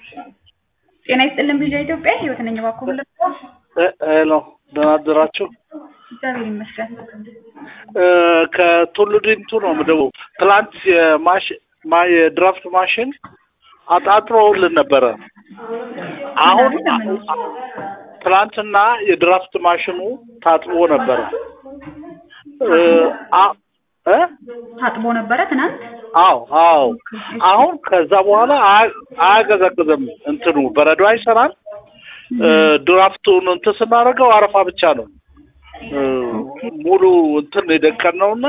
ጤና ይስጥልን ቪዥ ኢትዮጵያ ህይወት ነኝ። እባክዎ ምን ልርዳዎ? ሄሎ ደህና አደራችሁ? እግዚአብሔር ይመስገን። እ ከቱሉ ዲምቱ ነው የምደውለው። ትላንት የማሽ ማ የድራፍት ማሽን አጣጥሮልን ነበረ። አሁን ትላንትና የድራፍት ማሽኑ ታጥቦ ነበረ። እ አ- እ ታጥቦ ነበረ ትናንት። አዎ አዎ። አሁን ከዛ በኋላ አያ- አያቀዘቅዝም፣ እንትኑ በረዶ አይሰራም። እ ድራፍቱን እንትን ስናደርገው አረፋ ብቻ ነው እ ሙሉ እንትን የደቀን ነውና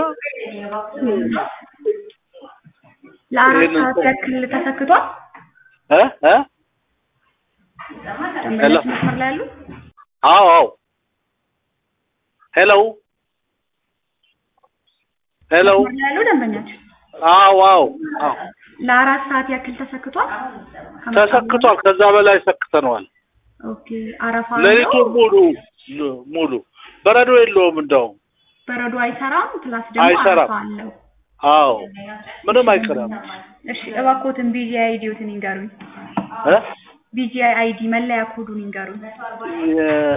ለአራት ይሄንን ሰዓት ያክል ተሰክቷል። እ እ ደንበኞች መስመር ላይ ያሉ አዎ አዎ። ሄሎ ሄሎ። መስመር ላይ ያሉ ደንበኞች አዎ አዎ አዎ። ለአራት ሰዓት ያክል ተሰክቷል። ተሰክቷል። ከዛ በላይ ሰክተነዋል። ኦኬ አረፋ ሌሊቱን አለው። ሙሉ ሙሉ በረዶ የለውም እንደውም። በረዶ አይሰራም። ፕላስ ደግሞ አይሰራም። አረፋ አለው። አዎ ምንም አይቀርም። እሺ እባክዎትን ቢጂአይ አይዲዎትን ይንገሩኝ። እ ቢጂአይ አይዲ መለያ ኮዱን ይንገሩኝ። የ-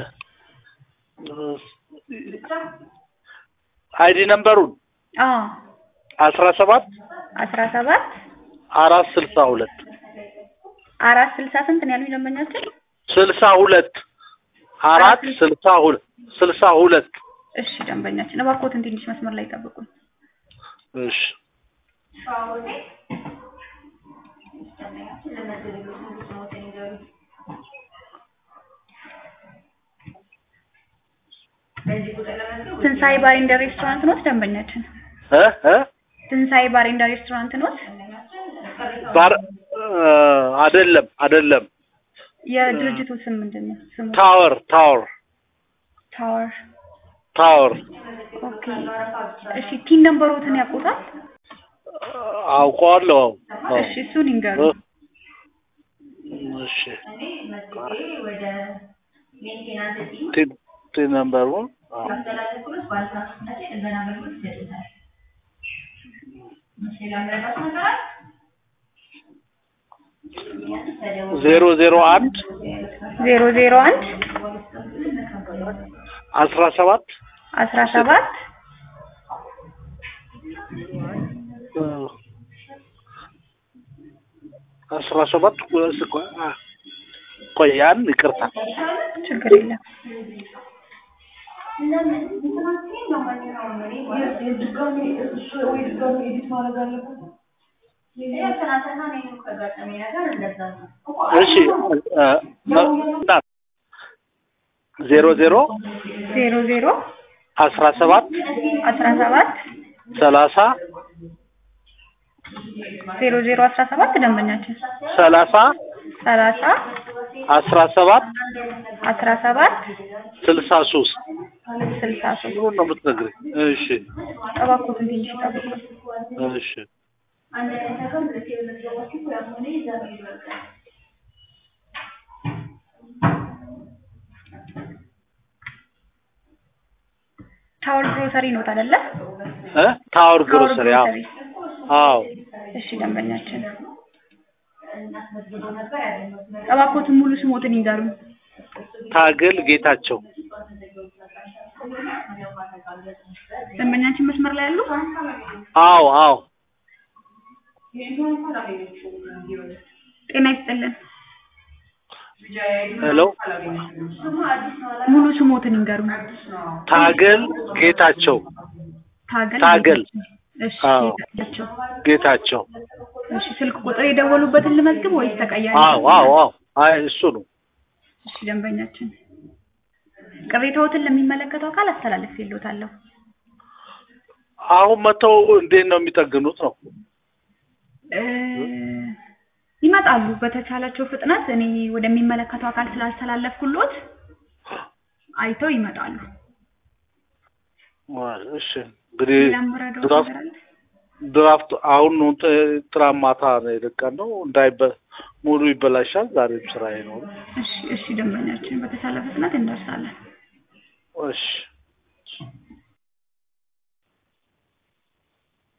አይዲ ነምበሩን አዎ አስራ ሰባት አስራ ሰባት አራት ስልሳ ሁለት አራት ስልሳ ስንት ነው ያሉኝ ደንበኛችን? ስልሳ ሁለት አራት ስልሳ ሁለት ስልሳ ሁለት እሺ ደንበኛችን እባክዎትን ትንሽ መስመር ላይ ጠብቁኝ። እሺ ትንሳኤ ባር ኤንድ ሬስቶራንት ኖት ደንበኛችን? እ እ ትንሳኤ ባር ኤንድ ሬስቶራንት ኖት? ባር እ አይደለም አይደለም የድርጅቱ ስም ምንድን ነው? ስሙ ታወር ታወር ታወር። ታወር ኦኬ እሺ ቲን ነምበሮትን ያውቁታል? አውቀዋለሁ። አዎ እሺ እሱን ይንገሩ። እሺ ቲ ቲ ነምበሩን አዎ ዜሮ ዜሮ አንድ ዜሮ ዜሮ አንድ አስራ ሰባት አስራ ሰባት እ አስራ ሰባት ወይስ ቆይ አ ቆይ ያን ይቅርታ ችግር የለም። እሺ እ ና ዜሮ ዜሮ ዜሮ ዜሮ አስራ ሰባት አስራ ሰባት ሰላሳ ዜሮ ዜሮ አስራ ሰባት ደንበኛችን ሰላሳ ሰላሳ አስራ ሰባት አስራ ሰባት ስልሳ ሶስት ስልሳ ሶስት ምኑን ነው የምትነግሪኝ? እሺ እባክዎትን ትንሽ ይጠብቁ። እሺ ታወር ግሮሰሪ ኖት አይደለ? እ ታወር ታወር ግሮሰሪ አዎ ግሮሰሪ። አዎ እሺ ደንበኛችን እባክዎትን ሙሉ ስሞትን ይንገሩኝ። ታገል ጌታቸው ደንበኛችን መስመር ላይ ያሉ? አዎ አዎ ጤና ይስጥልን። ሄሎ ሙሉ ስሞትን ይንገሩኝ። ታገል ጌታቸው ታገል ታገል። እሺ አዎ። ጌታቸው። ጌታቸው እሺ ስልክ ቁጥር የደወሉበትን ልመዝግብ ወይስ ተቀያሪ? አዎ አዎ አዎ አይ እሱ ነው እሺ ደንበኛችን ቅሬታዎትን ለሚመለከተው አካል አስተላልፌልዎታለሁ። አሁን መተው እንዴት ነው የሚጠግኑት ነው እ ይመጣሉ በተቻላቸው ፍጥነት እኔ ወደሚመለከተው አካል ስላስተላለፍኩሎት አይተው ይመጣሉ። እሺ እንግዲህ ሌላ የምረዳዎት ድራፍት ነገር አለ? ድራፍት አሁን ነው ጥ- ትናንት ማታ ነው የለቀን ነው እንዳይበ ሙሉ ይበላሻል ዛሬም ስራ አይኖርም እሺ እሺ ደንበኛችን በተቻለ ፍጥነት እንደርሳለን። እሺ